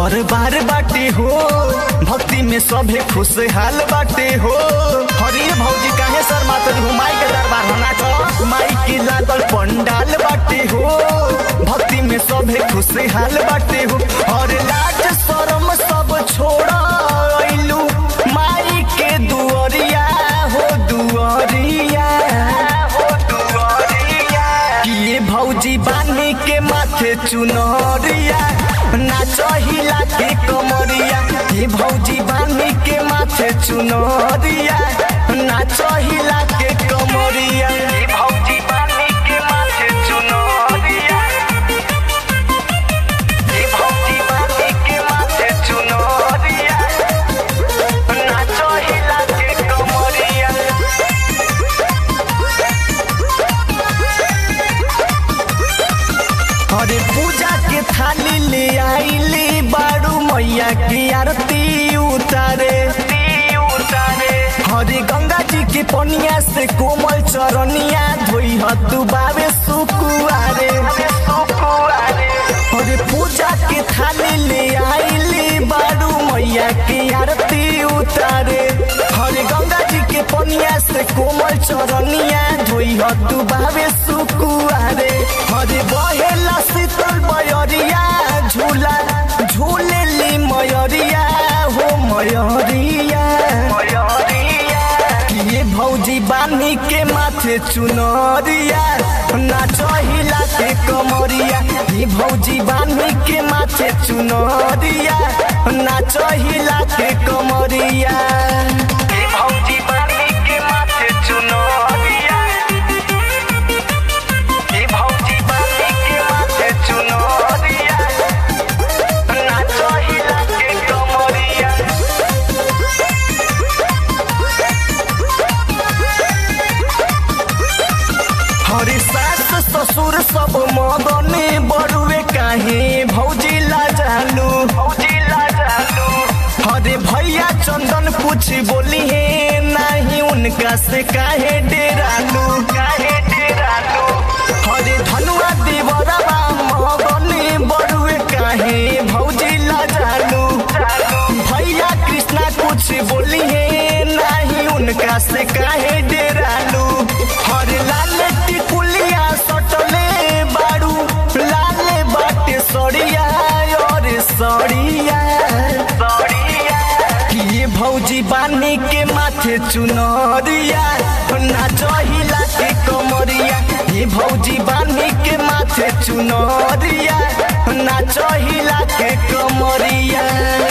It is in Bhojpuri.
दरबार बाटे हो भक्ति में सभे खुशहाल बाटे हो हरे भौजी काहे सर मातरी हो माई के दरबार होना छो माई के लागल पंडाल बाटे हो भक्ति में सभे खुशहाल बाटे हो और लाज शरम सब छोड़ अइलू माई के दुअरिया हो दुअरिया हो दुअरिया किए भौजी बानी के माथे चुनरिया नाचहिला के कमरिया ये भौजी बानी के माथे चुनरिया नाचहिला के कमरिया ये भौजी बानी के माथे चुनरिया ये भौजी बानी के माथे चुनरिया नाचहिला के कमरिया अरे पूजा के थाली ले आईली बाड़ू मैया की आरती उतारे हरे गंगा जी के पनिया से कोमल चरनिया धोई हतु बाबे सुकुआरे अरे पूजा के थाली ले आईली बाड़ू मैया की आरती उतारे हरे गंगा जी के पनिया से कोमल चरनिया धोई हतु बाबे सुकुआरे हरे बहेला शीतल बयरिया झूला झूले ली मयरिया हो मयरिया ये भौजी बानी के माथे चुनरिया नाचहिला के कमरिया ये भौजी बानी के माथे चुनरिया नाचहिला के कमरिया ये भौजी बानी के माथे चुनरिया ये भौजी बानी के माथे चुनरिया नाचहिला के कमरिया हरी सास ससुर सब मदने बड़ुए काहे भौजी ला जालू भौजी ला जालू हरे भैया चंदन कुछ बोली है नहीं उनका से काहे डेरालू काहे डेरालू हरे धनुआ देवरवा मदने बड़ुए काहे भौजी ला जालू भैया कृष्णा कुछ बोली है नहीं उनका से काहे डेरालू हर लाल टिकुलिया सटले बाड़ू लाल बाटे सड़िया और सड़िया ये भौजी बानी के माथे चुनरिया नाचहिला के कमरिया ये भौजी बानी के माथे चुनरिया नाचहिला के कमरिया